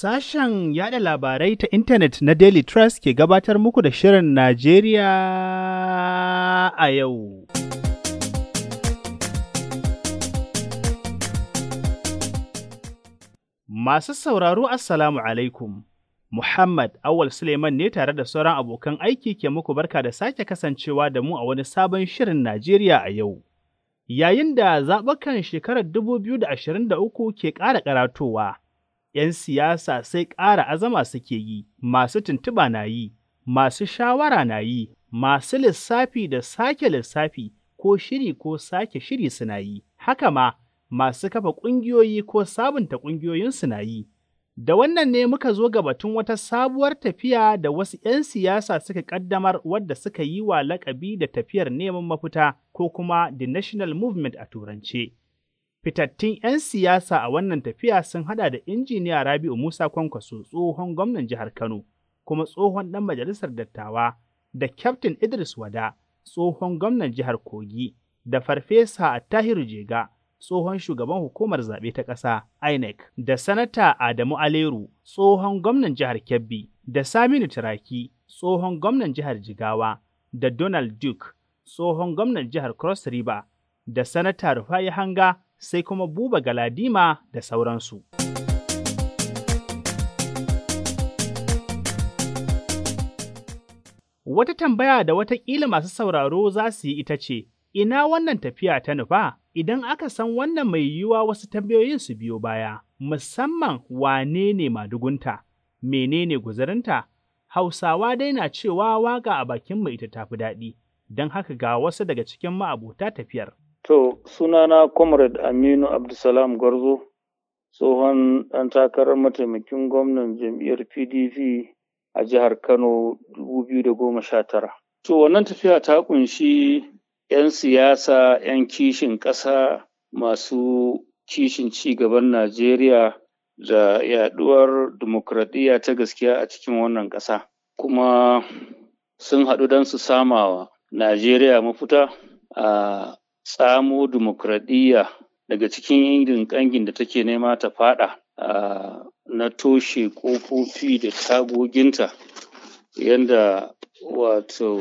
Sashen yada labarai ta intanet na Daily Trust ke gabatar muku da Shirin Najeriya a yau. Masu sauraro Assalamu alaikum. Muhammad Awal Suleiman ne tare da sauran abokan aiki ke muku barka da sake kasancewa da mu a wani sabon Shirin Najeriya a yau. Yayin da zaɓukan shekarar 2023 ke ƙara karatowa. ‘yan siyasa sai ƙara azama suke yi, masu tuntuɓa na yi, masu shawara na yi, masu lissafi da sake lissafi ko shiri ko sake shiri suna yi, haka ma masu kafa ƙungiyoyi ko sabunta ƙungiyoyinsu na yi. Da wannan ne muka zo ga batun wata sabuwar tafiya da wasu ‘yan siyasa suka ƙaddamar wadda suka yi wa laƙabi da tafiyar neman mafita ko kuma The National Movement a Turance. Fitattun 'yan siyasa a wannan tafiya sun hada da injiniya Rabi'u Musa Kwankwaso tsohon gwamnan jihar Kano, kuma tsohon ɗan majalisar dattawa, da Kyaftin Idris Wada, tsohon gwamnan jihar Kogi, da Farfesa Attahiru Jega, tsohon shugaban hukumar zaɓe ta ƙasa INEC, da Sanata Adamu Aleru, tsohon gwamnan jihar Kebbi, da Saminu Turaki, tsohon gwamnan jihar Jigawa, da Donald Duke, tsohon gwamnan jihar Cross River, da Sanata Rufai Hanga, sai kuma buba galadima da sauransu. Wata tambaya da watakila masu sauraro za su yi ita ce, ina wannan tafiya ta nufa idan aka san wannan mai yiwuwa wasu tambayoyin su biyo baya, musamman wane ne madugunta, menene guzarinta? Hausawa dai na cewa waga a bakin mai ita tafi daɗi, don haka ga wasu daga cikin ma'abota tafiyar. To, sunana Comrade Aminu Abdulsalam Gwarzo, tsohon ɗan takarar mataimakin gwamnan jam'iyyar PDP a jihar Kano 2019. To, wannan tafiya ta kunshi 'yan siyasa, 'yan kishin ƙasa masu kishin ci gaban Najeriya da yaɗuwar dimokuraɗiyya ta gaskiya a cikin wannan ƙasa. Kuma sun haɗu don su samawa Najeriya mafita a tsamo dimokuraɗiyya daga cikin irin ƙangin da take nema ta faɗa na toshe ƙofofi da tagoginta yadda wato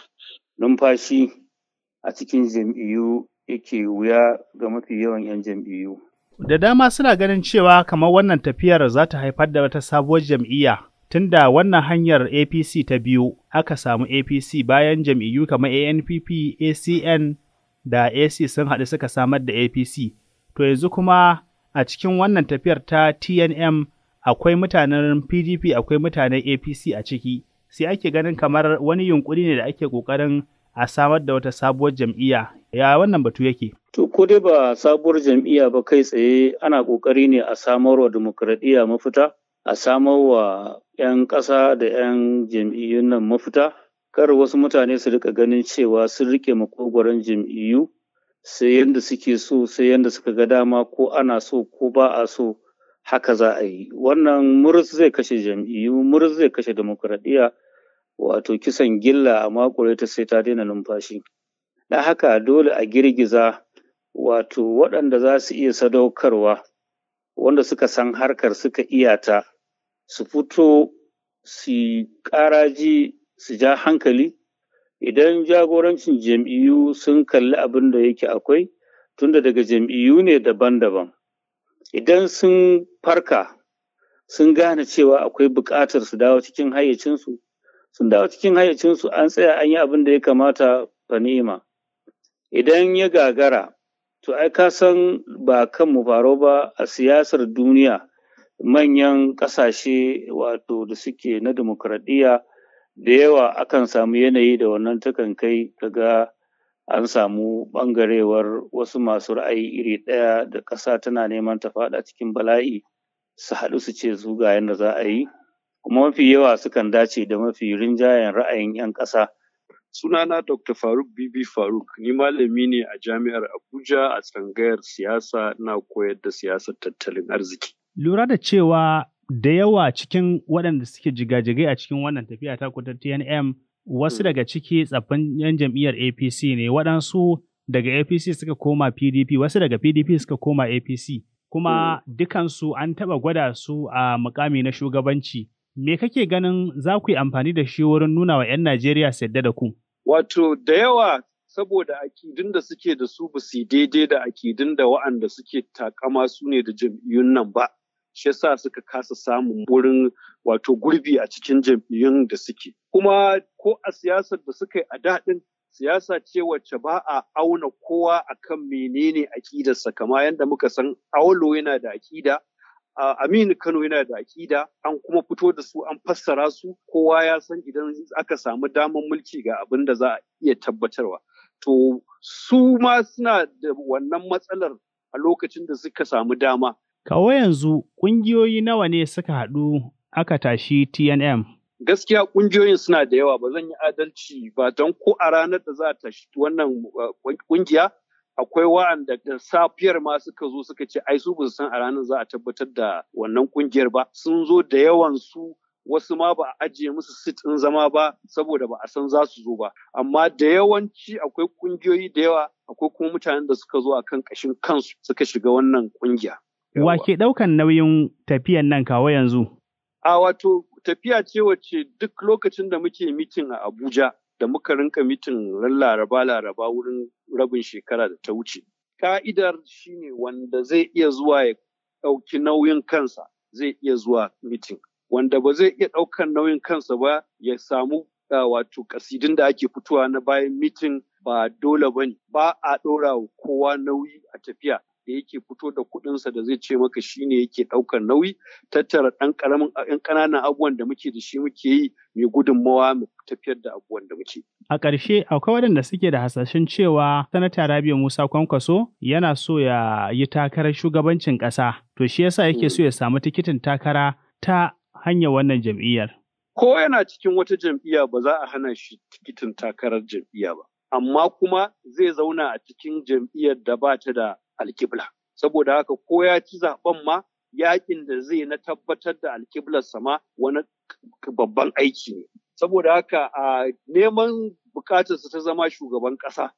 numfashi a cikin jam'iyyu yake wuya ga mafi yawan 'yan jam'iyyu. Da dama suna ganin cewa kamar wannan tafiyar za ta haifar da wata sabuwar jam'iyya tunda wannan hanyar APC ta biyu aka samu APC bayan jam'iyyu kamar ANPP, ACN da AC sun haɗu suka samar da APC. To yanzu kuma a cikin wannan tafiyar ta TNM akwai mutanen PDP akwai mutanen APC a ciki. Sai ake ganin kamar wani yunkuri ne da ake ƙoƙarin a samar da wata sabuwar jam'iyya. Ya wannan batu yake? To ko dai ba sabuwar jam'iyya ba kai tsaye ana ƙoƙari ne a samar wa dimokuraɗiyya mafita, a samar wa 'yan ƙasa da 'yan jam'iyyun nan mafita. kar wasu mutane su rika ganin cewa sun rike makogwaron jam'iyyu sai yadda suke so sai yadda suka ga dama ko ana so ko ba a so haka za a yi wannan murus zai kashe jam'iyyu murus zai kashe demokuraɗiyya wato kisan gilla a makure ta sai ta daina numfashi da haka dole a girgiza wato waɗanda za su iya sadaukarwa wanda suka san harkar suka iyata su fito su ƙaraji su ja hankali idan jagorancin jam'iyyu sun kalli abin da yake akwai tunda daga jam'iyyu ne daban-daban idan sun farka sun gane cewa akwai buƙatar su dawo cikin hayyacinsu sun dawo cikin hayyacinsu an tsaya an yi abin da ya kamata fa ni'ima idan ya gagara to ai ka san ba kan mu faro ba a siyasar duniya manyan ƙasashe wato da suke na dimokuraɗiyya da yawa akan samu yanayi da wannan takan kai kaga an samu ɓangarewar wasu masu ra'ayi iri ɗaya da ƙasa tana neman ta faɗa cikin bala'i su haɗu su ce su ga yadda za a yi kuma mafi yawa sukan dace da mafi rinjayen ra'ayin 'yan ƙasa. Sunana Dr. Faruk Bibi Faruk, ni malami ne a Jami'ar Abuja a tsangayar siyasa na koyar da siyasar tattalin arziki. Lura da cewa da yawa cikin waɗanda suke jigajigai a cikin wannan tafiya ta kuta TNM wasu daga ciki tsaffin 'yan jam'iyyar APC ne waɗansu daga APC suka koma PDP wasu daga PDP suka koma APC kuma dukansu an taɓa gwada su a mukami na shugabanci. Me kake ganin za ku yi amfani da shi wurin nuna wa 'yan Najeriya su yadda da ku? Wato da yawa saboda akidun da suke da su ba su daidai da akidun da wa'anda suke takama su ne da jam'iyyun nan ba. Shi yasa suka kasa samun wurin wato gurbi a cikin jam'iyyun da suke. Kuma ko a siyasar da suka yi a daɗin siyasa ce wacce ba a auna kowa akan menene akidarsa kama yadda muka san Aulo yana da akida Uh, Aminu Kano yana da akida an kuma fito da su an fassara su kowa ya san idan aka samu damar mulki ga abin da za a iya tabbatarwa. To su ma suna da wannan matsalar a lokacin da suka samu dama. Kawo yanzu ƙungiyoyi nawa ne suka haɗu aka tashi TNM? Gaskiya ƙungiyoyin suna da yawa ba zan yi adalci ba don ko a ranar da za a tashi wannan ƙungiya akwai wa'anda da safiyar ma suka zo suka ce ai su san a ranar za a tabbatar da wannan kungiyar ba sun zo da yawan su wasu ma ba a ajiye musu sit ɗin zama ba saboda ba a san za su zo ba amma da yawanci akwai kungiyoyi da yawa akwai kuma mutanen da suka zo akan ƙashin kansu suka shiga wannan kungiya. Wa ke ɗaukan nauyin tafiyan nan kawo yanzu? A wato tafiya ce wacce duk lokacin da muke mitin a Abuja da muka rinka mitin ran laraba laraba wurin rabin shekara da ta wuce. Ka'idar shine wanda zai iya zuwa ya ɗauki nauyin kansa zai iya zuwa mitin. Wanda ba zai iya ɗaukan nauyin kansa ba ya samu wato kasidin da ake fitowa na bayan mitin ba dole ba ne. Ba a ɗora wa kowa nauyi a tafiya. da yake fito da kuɗinsa da zai ce maka shine yake ɗaukar nauyi tattara ɗan ƙaramin ɗan ƙananan abubuwan da muke da shi muke yi mai gudunmawa mu tafiyar da abubuwan da muke. A ƙarshe akwai waɗanda suke da hasashen cewa sanata Rabiu Musa Kwankwaso yana so ya yi takarar shugabancin ƙasa to shi yasa yake so ya samu tikitin takara ta hanyar wannan jam'iyyar. Ko yana cikin wata jam'iyya ba za a hana shi tikitin takarar jam'iyya ba. Amma kuma zai zauna a cikin jam'iyyar da ba ta da alkibla. Saboda haka ko ya ci zaben ma yakin da zai na tabbatar da alkiblar sama wani babban aiki ne. Saboda haka a neman bukatarsa ta zama shugaban ƙasa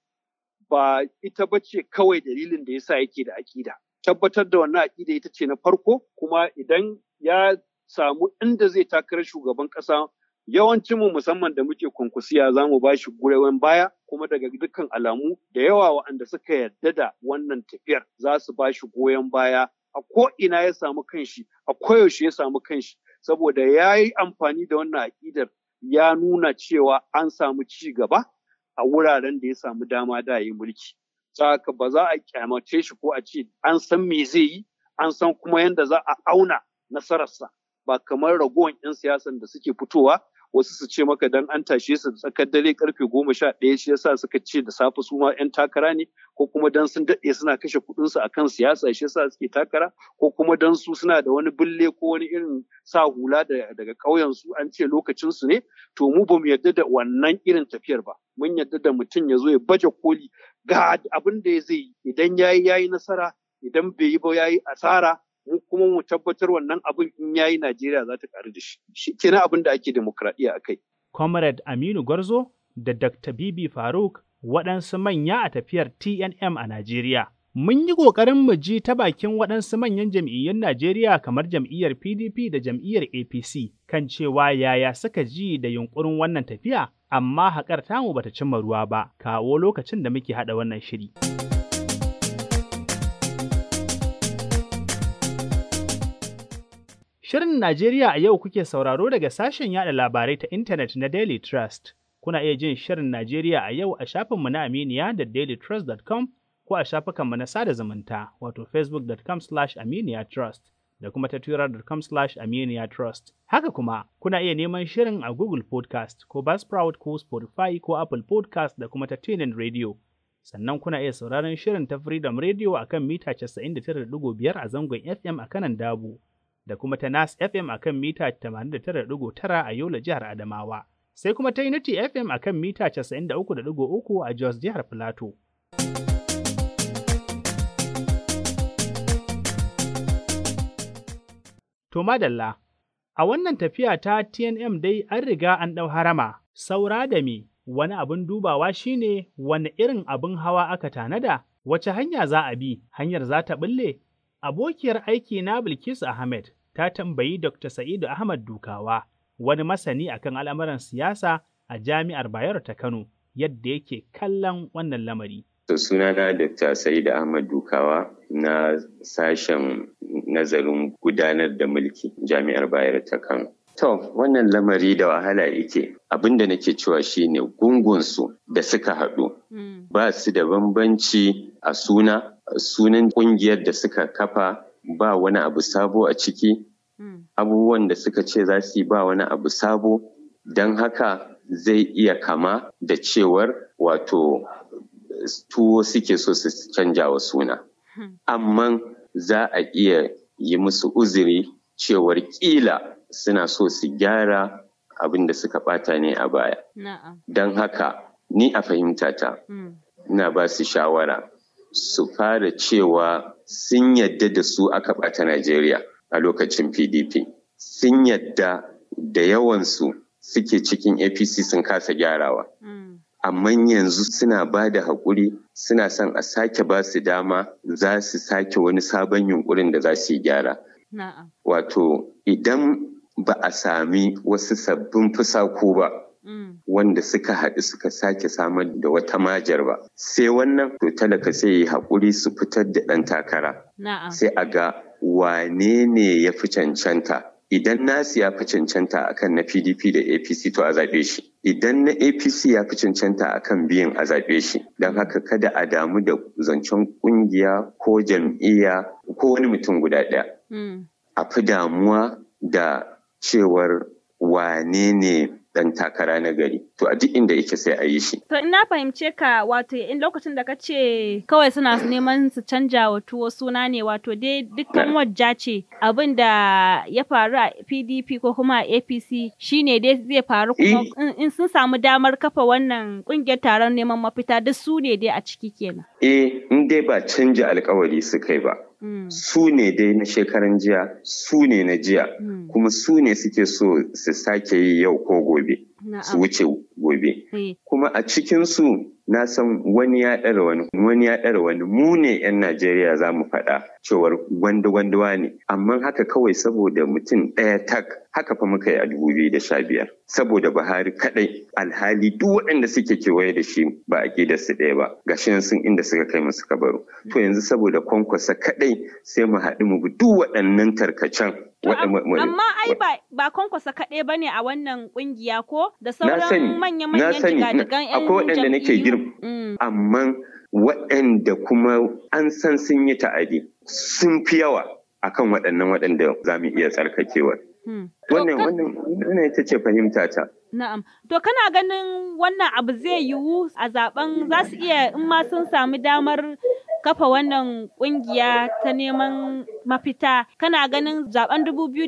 ba ita ba ce kawai dalilin da yasa yake da aƙida. Tabbatar da wannan aƙida ita ce na farko kuma idan ya samu inda zai takarar shugaban ƙasa yawancin mu musamman da muke kwankwasiya za mu ba shi goyon baya kuma daga dukkan alamu da yawa waɗanda suka yarda da wannan tafiyar za su ba shi goyon baya a ko ina ya samu kanshi a koyaushe ya samu kanshi saboda ya yi amfani da wannan aƙidar ya nuna cewa an samu ci gaba a wuraren da ya samu dama da yi mulki. Saka ba za a kyamace shi ko a ce an san me zai yi an san kuma yadda za a auna nasararsa ba kamar ragowar 'yan siyasan da suke fitowa wasu su ce maka dan an tashe su tsakar dare karfe goma sha ɗaya shi yasa suka ce da safe su ma 'yan takara ne ko kuma dan sun daɗe suna kashe kuɗinsu a kan siyasa shi yasa suke takara ko kuma dan su suna da wani bille ko wani irin sa hula daga ƙauyen su an ce lokacin su ne to mu ba mu yarda da wannan irin tafiyar ba mun yarda da mutum ya zo ya baje koli ga abin da zai yi idan yayi yayi nasara idan bai yi ba yayi asara mu kuma mu tabbatar wannan abin in yayi Najeriya za ta karu da shi. Shi kenan abin da ake demokradiyya a kai. Comrade Aminu Gwarzo da Dr. Bibi Faruk waɗansu manya a tafiyar TNM a Najeriya. Mun yi ƙoƙarin mu ji ta bakin waɗansu manyan jam'iyyun Najeriya kamar jam'iyyar PDP da jam'iyyar APC kan cewa yaya suka ji da yunƙurin wannan tafiya, amma haƙar tamu bata cimma ruwa ba, kawo lokacin da muke haɗa wannan shiri. Shirin Najeriya a yau kuke sauraro daga sashen yada labarai ta intanet na Daily Trust. Kuna iya jin Shirin Najeriya a yau a shafinmu na Aminiya da dailytrust.com ko a shafukanmu na sada zumunta wato facebook.com slash aminiyatrust da kuma ta twitter.com slash aminiyatrust. Haka kuma kuna iya neman shirin a Google Podcast ko Buzzsprout ko Spotify ko Apple Podcast da kuma ta TuneIn Radio. Sannan kuna iya sauraron shirin ta Freedom Radio a kan mita 99.5 a zangon FM a kanan Dabu. da kuma ta Nas FM a kan mita 89.9 a Yola jihar Adamawa, sai kuma ta Unity FM a kan mita 93.3 a Jos jihar Filato. To madalla, a wannan tafiya ta TNM dai an riga an ɗau harama, saura da me wani abin dubawa shine wani irin abin hawa aka tanada, wace hanya za a bi, hanyar za ta ɓulle Abokiyar aiki na Bilkisu Ahmed ta tambayi Dr. Sa'idu Ahmad Dukawa, wani masani akan al'amuran siyasa a Jami'ar Bayero ta Kano, yadda yake kallon wannan lamari. To sunana Dr. Sa'idu Ahmad Dukawa na sashen nazarin gudanar da mulki Jami'ar Bayero ta Kano. To, wannan lamari da wahala yake abin da nake cewa shine gungunsu da suka haɗu ba su da bambanci a suna sunan ƙungiyar da suka kafa ba wani abu sabo a ciki abubuwan da suka ce za su yi ba wani abu sabo don haka zai iya kama da cewar wato tuwo suke so su canja wa suna amma za a iya yi musu uzuri cewar ƙila suna so su gyara abin da suka bata ne a baya. Don haka ni a fahimtata, ina ba su shawara su fara cewa sun yadda da su aka bata Najeriya a lokacin PDP. Sun yadda da yawansu suke cikin APC sun kasa gyarawa. Amma yanzu suna ba da haƙuri suna son a sake ba su dama za su sake wani sabon yunkurin da za su yi gyara. Wato idan ba a sami wasu sabbin fusaku ba wanda suka haɗu suka sake samar da wata majar ba sai wannan to talaka sai yi haƙuri su fitar da ɗan takara sai a ga wane ne ya fi cancanta idan nasu ya fi cancanta akan na pdp da apc to a zaɓe shi idan na apc ya fi cancanta akan biyan a zaɓe shi don haka kada a damu da zancen ƙungiya ko jam'iyya ko wani mutum guda ɗaya a fi damuwa da cewar wane ne dan takara na gari to a duk inda yake sai a yi shi. To ina fahimce ka wato in lokacin da ka ce kawai suna neman su canja wa tuwo suna ne wato dai dukkan wajja ce abin da ya faru a PDP ko kuma a APC shine dai zai faru kuma in sun samu damar kafa wannan kungiyar taron neman mafita duk su ne dai a ciki kenan. Eh in dai ba canja alkawari su kai ba. Su ne dai na shekaran jiya, su ne na jiya, kuma su ne suke so su sake yi yau ko gobe, su wuce gobe. Kuma a cikinsu na san wani ya ɗara wani, wani ya ɗara wani, mu ne 'yan Najeriya za mu faɗa cewar gwanda-gwandawa ne, amma haka kawai saboda mutum ɗaya tak haka fa muka yi a dubu biyu da sha biyar saboda Buhari kaɗai alhali duk waɗanda suke kewaye da shi ba a ƙida su ɗaya ba gashi nan sun inda suka kai musu kabaru to yanzu saboda kwankwasa kaɗai sai mu haɗu mu bi duk waɗannan tarkacen Amma ai ba kwankwasa kaɗai ba ne a wannan ƙungiya ko da sauran manya-manyan jigadigan 'yan akwai waɗanda nake girma amma waɗanda kuma an san sun yi ta'adi sun fi yawa akan waɗannan waɗanda za mu iya tsarkakewa. Wannan wannan ita ce fahimta ta. Na'am. To kana ganin wannan abu zai yiwu a zaben za su iya in ma sun sami damar kafa wannan kungiya ta neman mafita kana ganin zaben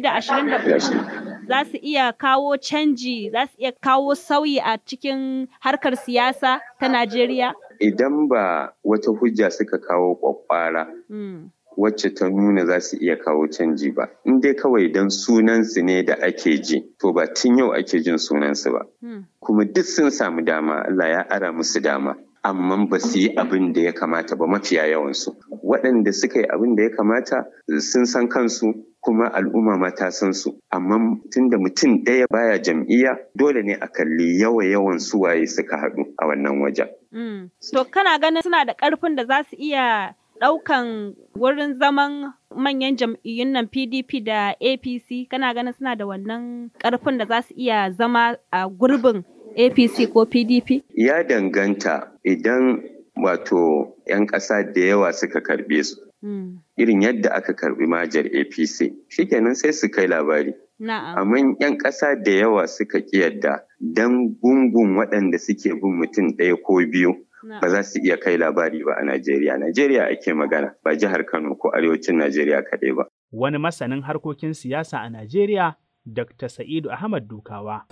2024 za su iya kawo canji za su iya kawo sauyi a cikin harkar siyasa ta Najeriya? Idan ba wata hujja suka kawo kwakwara wacce ta nuna za su iya kawo canji ba. In dai kawai don sunansu ne da ake ji, to ba tun yau ake jin sunansu ba. Kuma duk sun samu dama, Allah ya ara musu dama. Amma ba su yi abin da ya kamata ba mafiya yawansu. Waɗanda suka yi abin da ya kamata sun san kansu kuma al'umma ma ta san su. Amma tun da mutum ɗaya baya jam'iyya dole ne a kalli yawa yawan suwaye suka haɗu a wannan wajen. To kana ganin suna da ƙarfin da za su iya ɗaukan wurin zaman manyan jam'iyyun nan PDP da APC kana ganin suna da wannan ƙarfin da za su iya zama a gurbin APC ko PDP? Ya danganta idan wato 'yan ƙasa da yawa suka karɓe su. Irin yadda aka karɓi majar APC, shikenan sai su kai labari. Amma 'yan ƙasa da yawa suka ƙi yadda don gungun waɗanda suke bin mutum ɗaya ko biyu. ba za su iya kai labari ba a Najeriya. Najeriya ake magana ba jihar Kano ko arewacin Najeriya kaɗai ba. Wani masanin harkokin siyasa a Najeriya, Dr. Sa'idu Ahmad Dukawa.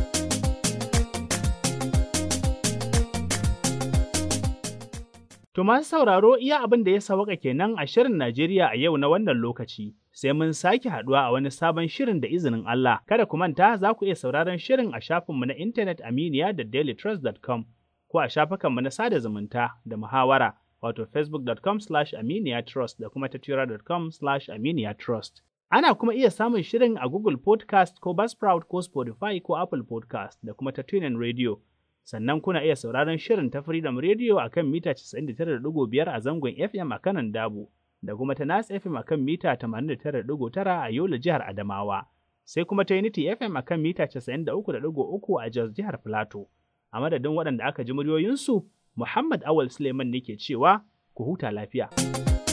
To masu sauraro iya abin da ya sawaka kenan a shirin Najeriya a yau na wannan lokaci. Sai mun sake haduwa a wani sabon shirin da izinin Allah. Kada ku manta za ku iya sauraron shirin a shafinmu na intanet aminiya da dailytrust.com. ko a shafukanmu na sada zumunta da muhawara wato facebook.com slash aminiyatrust da kuma tattura.com slash aminiyatrust. Ana kuma iya samun shirin a Google Podcast ko Buzzsprout ko Spotify ko Apple Podcast da kuma ta TuneIn Radio. Sannan kuna iya sauraron shirin ta Freedom Radio a kan mita 99.5 a zangon FM a kanan Dabo da kuma ta Nas FM a kan mita 89.9 a Yola jihar Adamawa. Sai kuma ta Unity FM a kan mita 93.3 a Jos jihar Plateau. A madadin waɗanda aka ji muryoyinsu, Muhammad Awal Suleiman ne ke cewa ku huta lafiya.